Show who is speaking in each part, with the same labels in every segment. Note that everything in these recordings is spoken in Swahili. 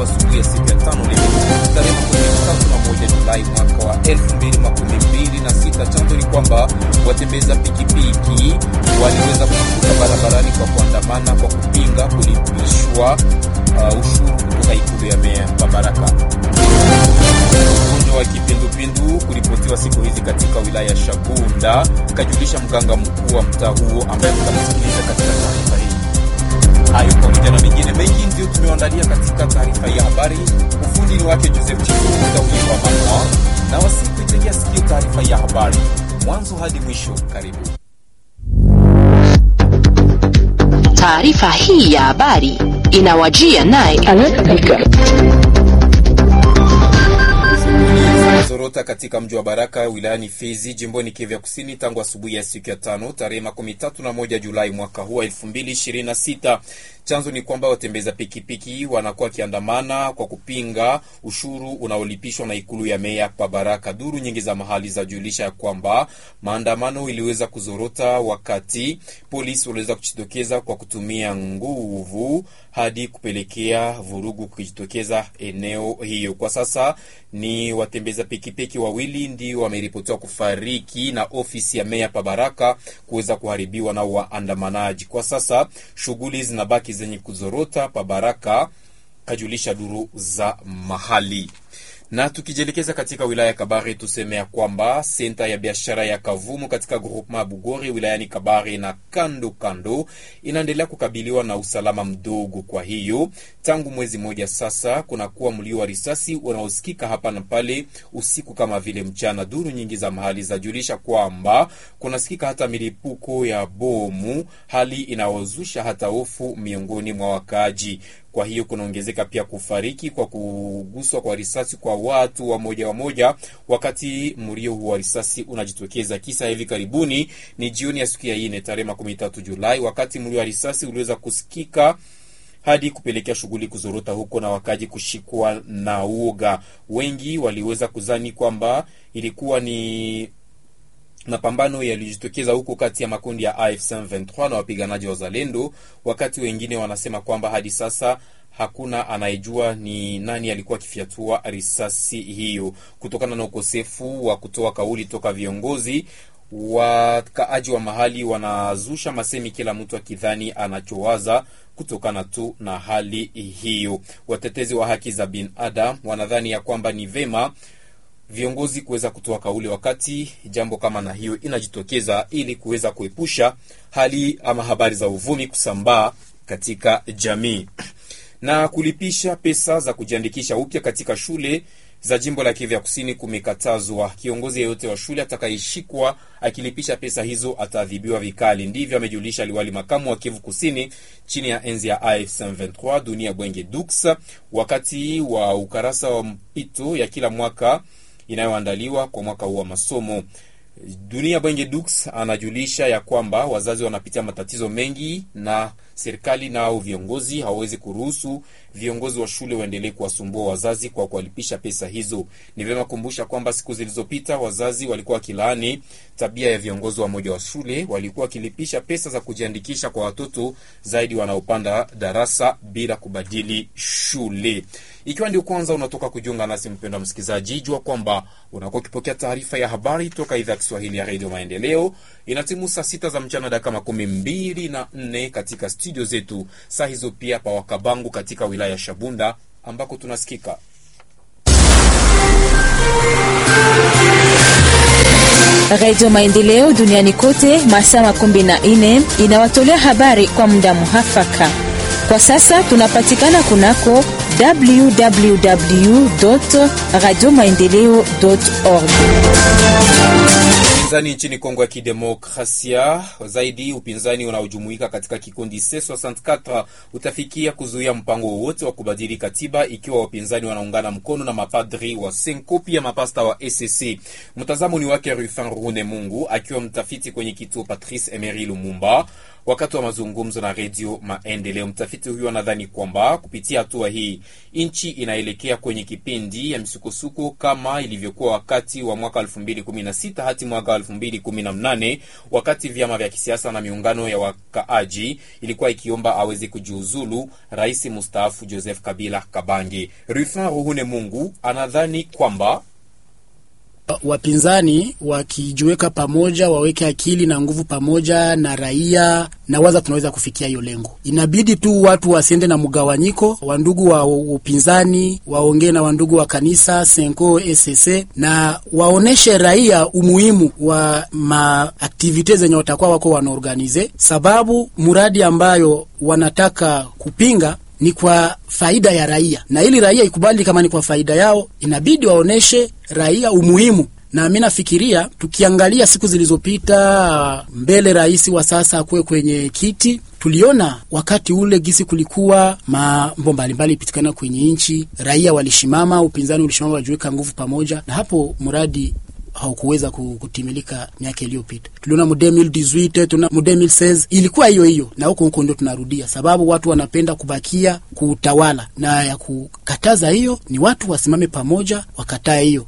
Speaker 1: tangu asubuhi ya siku ya tano leo tarehe makumi tatu na moja Julai mwaka wa elfu mbili makumi mbili na sita. Chanzo ni kwamba watembeza pikipiki waliweza kuvuka barabarani kwa kuandamana kwa kupinga kulipishwa uh, ushuru kutoka ikulu ya meya Babaraka. Ugonjwa wa kipindupindu kuripotiwa siku hizi katika wilaya ya Shabunda, kajulisha mganga mkuu wa mtaa huo ambaye mtamsikiliza katika taarifa hii. Hayo pamoja na mengine mengi ndio tumeandalia katika taarifa ya habari. Ufundi ni wake Joseph Chikuuwa mama na wasikuitegea sikio taarifa ya habari mwanzo hadi mwisho. Karibu.
Speaker 2: Taarifa hii ya habari inawajia naye
Speaker 1: zorota katika mji wa Baraka wilayani Fizi jimboni Kivu Kusini tangu asubuhi ya siku ya tano tarehe makumi tatu na moja Julai mwaka huu elfu mbili ishirini na sita. Chanzo ni kwamba watembeza pikipiki wanakuwa wakiandamana kwa kupinga ushuru unaolipishwa na ikulu ya meya pa Baraka. Duru nyingi za mahali za julisha ya kwamba maandamano iliweza kuzorota wakati polisi waliweza kujitokeza kwa kutumia nguvu hadi kupelekea vurugu kujitokeza eneo hiyo. Kwa sasa ni watembeza pikipiki wawili ndio wameripotiwa kufariki na ofisi ya meya pa Baraka kuweza kuharibiwa na waandamanaji. Kwa sasa shughuli zinabaki zenye kuzorota pa Baraka, kajulisha duru za mahali na tukijielekeza katika wilaya ya Kabare tuseme ya kwamba senta ya biashara ya Kavumu katika groupema ya Bugori wilayani Kabare na kando kando inaendelea kukabiliwa na usalama mdogo. Kwa hiyo tangu mwezi mmoja sasa kunakuwa mlio wa risasi unaosikika hapa na pale usiku kama vile mchana. Duru nyingi za mahali zajulisha kwamba kunasikika hata milipuko ya bomu, hali inayozusha hata hofu miongoni mwa wakaaji. Kwa hiyo kunaongezeka pia kufariki kwa kuguswa kwa risasi kwa watu wa moja wa moja, wakati mlio huu wa risasi unajitokeza. Kisa hivi karibuni ni jioni ya siku ya ine tarehe makumi tatu Julai, wakati mlio wa risasi uliweza kusikika hadi kupelekea shughuli kuzorota huko na wakaji kushikwa na uoga. Wengi waliweza kuzani kwamba ilikuwa ni mapambano yalijitokeza huko kati ya makundi ya AFC M23 na wapiganaji wa Zalendo, wakati wengine wanasema kwamba hadi sasa hakuna anayejua ni nani alikuwa akifyatua risasi hiyo, kutokana na ukosefu wa kutoa kauli toka viongozi. Wakaaji wa mahali wanazusha masemi, kila mtu akidhani anachowaza kutokana tu na hali hiyo. Watetezi wa haki za binadamu wanadhani ya kwamba ni vema viongozi kuweza kutoa kauli wakati jambo kama na hiyo inajitokeza, ili kuweza kuepusha hali ama habari za uvumi kusambaa katika jamii na kulipisha pesa za kujiandikisha upya katika shule za jimbo la Kivu Kusini kumekatazwa. Kiongozi yeyote wa shule atakayeshikwa akilipisha pesa hizo ataadhibiwa vikali. Ndivyo amejulisha liwali makamu wa Kivu Kusini chini ya enzi ya AFC M23 Dunia Bwenge Dux wakati wa ukarasa wa mpito ya kila mwaka inayoandaliwa kwa mwaka huu wa masomo. Dunia Bwenge Dux anajulisha ya kwamba wazazi wanapitia matatizo mengi na serikali nao viongozi hawawezi kuruhusu viongozi wa shule waendelee kuwasumbua wazazi kwa kuwalipisha pesa hizo. Ni vyema kukumbusha kwamba siku zilizopita wazazi walikuwa wakilaani tabia ya viongozi wa moja wa shule, walikuwa wakilipisha pesa za kujiandikisha kwa watoto zaidi wanaopanda darasa bila kubadili shule. Ikiwa ndio kwanza unatoka kujiunga nasi, mpendwa msikilizaji, jua kwamba unakuwa ukipokea taarifa ya habari toka idhaa ya Kiswahili ya redio Maendeleo. Inatimu saa sita za mchana dakika makumi mbili na nne katika studio zetu, saa hizo pia pa Wakabangu katika wilaya ya Shabunda ambako tunasikika
Speaker 3: Redio Maendeleo duniani kote masaa makumi na nne inawatolea habari kwa muda muhafaka. Kwa sasa tunapatikana kunako www radio maendeleo org.
Speaker 1: Upinzani nchini Kongo ya Kidemokrasia, zaidi upinzani unaojumuika katika kikundi C64 utafikia kuzuia mpango wowote wa kubadili katiba ikiwa wapinzani wanaungana mkono na mapadri wa Senko pia mapasta wa ECC. Mtazamo ni wake Rufin Rune Mungu akiwa mtafiti kwenye kituo Patrice Emery Lumumba. Wakati wa mazungumzo na Redio Maendeleo, mtafiti huyo anadhani kwamba kupitia hatua hii nchi inaelekea kwenye kipindi ya msukosuko kama ilivyokuwa wakati wa mwaka 2016 hadi mwaka 2018 wakati vyama vya kisiasa na miungano ya wakaaji ilikuwa ikiomba aweze kujiuzulu rais mustaafu Joseph Kabila Kabange. Rufin Ruhune Mungu anadhani kwamba
Speaker 4: wapinzani wakijiweka pamoja, waweke akili na nguvu pamoja na raia, na waza tunaweza kufikia hiyo lengo. Inabidi tu watu wasiende na mgawanyiko, wandugu wa upinzani waongee na wandugu wa kanisa Senko SSC na waoneshe raia umuhimu wa maaktivite zenye watakuwa wako wanaorganize, sababu muradi ambayo wanataka kupinga ni kwa faida ya raia, na ili raia ikubali kama ni kwa faida yao, inabidi waoneshe raia umuhimu. Na mi nafikiria tukiangalia siku zilizopita mbele rais wa sasa akuwe kwenye kiti, tuliona wakati ule gisi kulikuwa mambo mbalimbali ipitikana kwenye nchi, raia walishimama, upinzani ulishimama, wajiweka nguvu pamoja, na hapo mradi haukuweza kutimilika miaka iliyopita. Tuliona mu 2018 tuna mu 2016 ilikuwa hiyo hiyo, na huko huko ndio tunarudia, sababu watu wanapenda kubakia kuutawala, na ya kukataza hiyo ni watu wasimame pamoja, wakatae hiyo.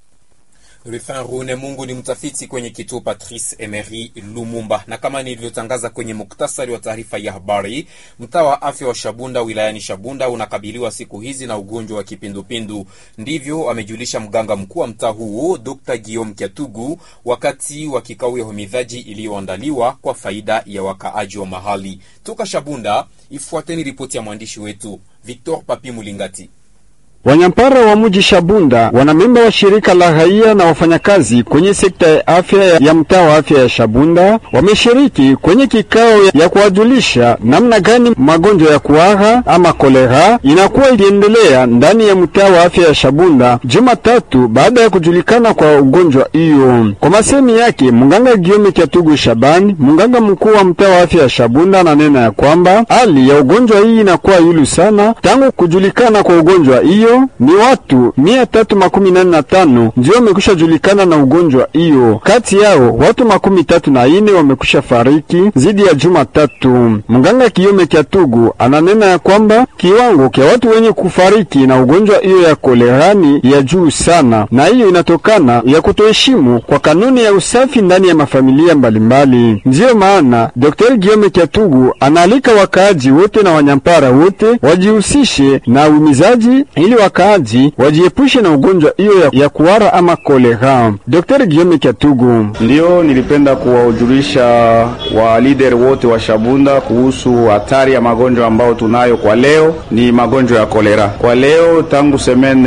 Speaker 1: Rufin Rune Mungu ni mtafiti kwenye kituo Patrice Emery Lumumba. Na kama nilivyotangaza kwenye muktasari wa taarifa ya habari, mtaa wa afya wa Shabunda wilayani Shabunda unakabiliwa siku hizi na ugonjwa wa kipindupindu. Ndivyo amejulisha mganga mkuu wa mtaa huo Dr. Guillaume Kyatugu wakati wa kikao ya homidhaji iliyoandaliwa kwa faida ya wakaaji wa mahali. Toka Shabunda, ifuateni ripoti ya mwandishi wetu Victor Papi Mulingati.
Speaker 5: Wanyampara wa mji Shabunda, wanamemba wa shirika la raia na wafanyakazi kwenye sekta ya afya ya mtaa wa afya ya Shabunda wameshiriki kwenye kikao ya kuwajulisha namna gani magonjwa ya kuhara ama kolera inakuwa iliendelea ndani ya mtaa wa afya ya Shabunda Jumatatu baada ya kujulikana kwa ugonjwa hiyo. Kwa masemi yake, mganga Giome Kyatugu Shabani, mganga mkuu wa mtaa wa afya ya Shabunda, ananena ya kwamba hali ya ugonjwa hii inakuwa yulu sana tangu kujulikana kwa ugonjwa hiyo ni watu mia tatu makumi nane na tano ndio wamekwisha julikana na ugonjwa hiyo. Kati yao watu makumi tatu na ine wamekwisha fariki zidi ya juma tatu. Mganga Kiome Kyatugu ananena ya kwamba kiwango kya watu wenye kufariki na ugonjwa hiyo ya kolerani ya juu sana, na hiyo inatokana ya kutoheshimu kwa kanuni ya usafi ndani ya mafamilia mbalimbali. Ndiyo maana Dr. Giome Kyatugu anaalika wakaaji wote na wanyampara wote wajihusishe na uimizaji ili wakaaji wajiepushe na ugonjwa hiyo ya, ya kuhara ama kolera. Dr. Guillaume Kyatugu:
Speaker 6: Ndiyo, nilipenda kuwajulisha wa leader wote wa Shabunda kuhusu hatari ya magonjwa ambayo tunayo kwa leo, ni magonjwa ya kolera. Kwa leo tangu semaine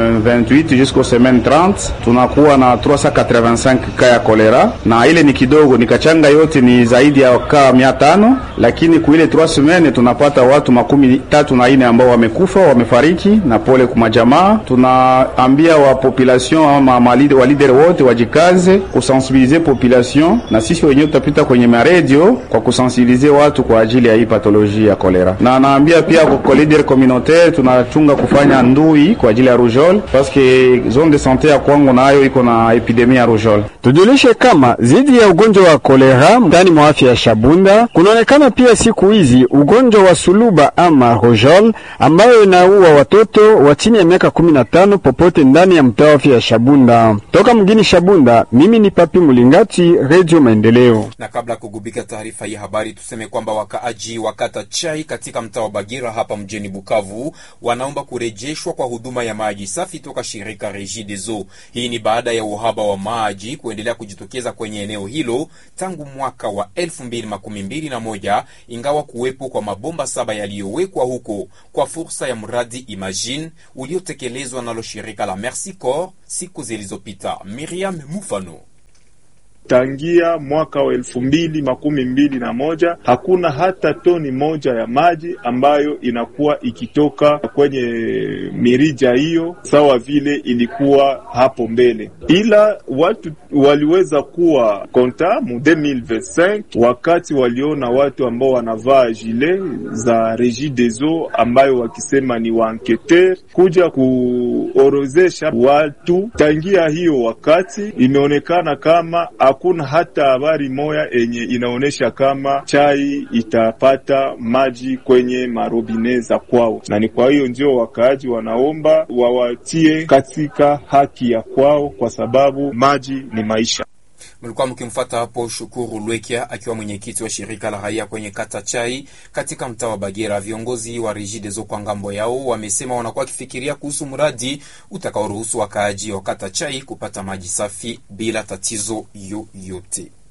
Speaker 6: 28 jusqu'au semaine 30 tunakuwa na 385 ka ya kolera, na ile ni kidogo, nikachanga yote ni zaidi ya ka 500, lakini kuile 3 semaine tunapata watu makumi tatu na ine ambao wamekufa wamefariki na pole kumajamaa. Tunaambia wa population ama wa leader wote wajikaze kusensibilize population, na sisi wenyewe tutapita kwenye maredio kwa kusensibilize watu kwa ajili ya hii patoloji ya kolera, na naambia pia kwa leader communautaire tunachunga kufanya ndui kwa ajili ya rougeole paske zone de sante ya Kwango nayo iko na epidemia ya rougeole.
Speaker 5: Tujulishe kama zidi ya ugonjwa wa kolera ndani mwa afya ya Shabunda kunaonekana pia siku hizi ugonjwa wa suluba ama rougeole ambayo inaua watoto wa chini ya miaka 15 popote ndani ya mtaa wa afya ya Shabunda. Toka mgini Shabunda, mimi ni Papi Mulingati, Radio Maendeleo.
Speaker 1: Na kabla ya kugubika taarifa hii habari, tuseme kwamba wakaaji wa kata Chai katika mtaa wa Bagira hapa mjini Bukavu wanaomba kurejeshwa kwa huduma ya maji safi toka shirika Regideso. Hii ni baada ya uhaba wa maji kuendelea kujitokeza kwenye eneo hilo tangu mwaka wa 2021 ingawa kuwepo kwa mabomba saba yaliyowekwa huko kwa fursa ya mradi Imagine uliotekelezwa nalo shirika la Merci Corps siku zilizopita. Miriam Mufano
Speaker 7: Tangia mwaka wa elfu mbili makumi mbili na moja hakuna hata toni moja ya maji ambayo inakuwa ikitoka kwenye mirija hiyo sawa vile ilikuwa hapo mbele, ila watu waliweza kuwa konta mu 2025 wakati waliona watu ambao wanavaa jile za Regideso ambayo wakisema ni waanketer kuja kuorozesha watu. Tangia hiyo wakati imeonekana kama hakuna hata habari moya enye inaonyesha kama chai itapata maji kwenye marobine za kwao, na ni kwa hiyo ndio wakaaji wanaomba wawatie katika haki ya kwao, kwa sababu maji ni maisha.
Speaker 1: Mlikuwa mkimfuata hapo Shukuru Lwekia akiwa mwenyekiti wa shirika la raia kwenye kata Chai katika mtaa wa Bagera. Viongozi wa Regideso kwa ngambo yao wamesema wanakuwa wakifikiria kuhusu mradi utakaoruhusu wakaaji wa kata Chai kupata maji safi bila tatizo yoyote.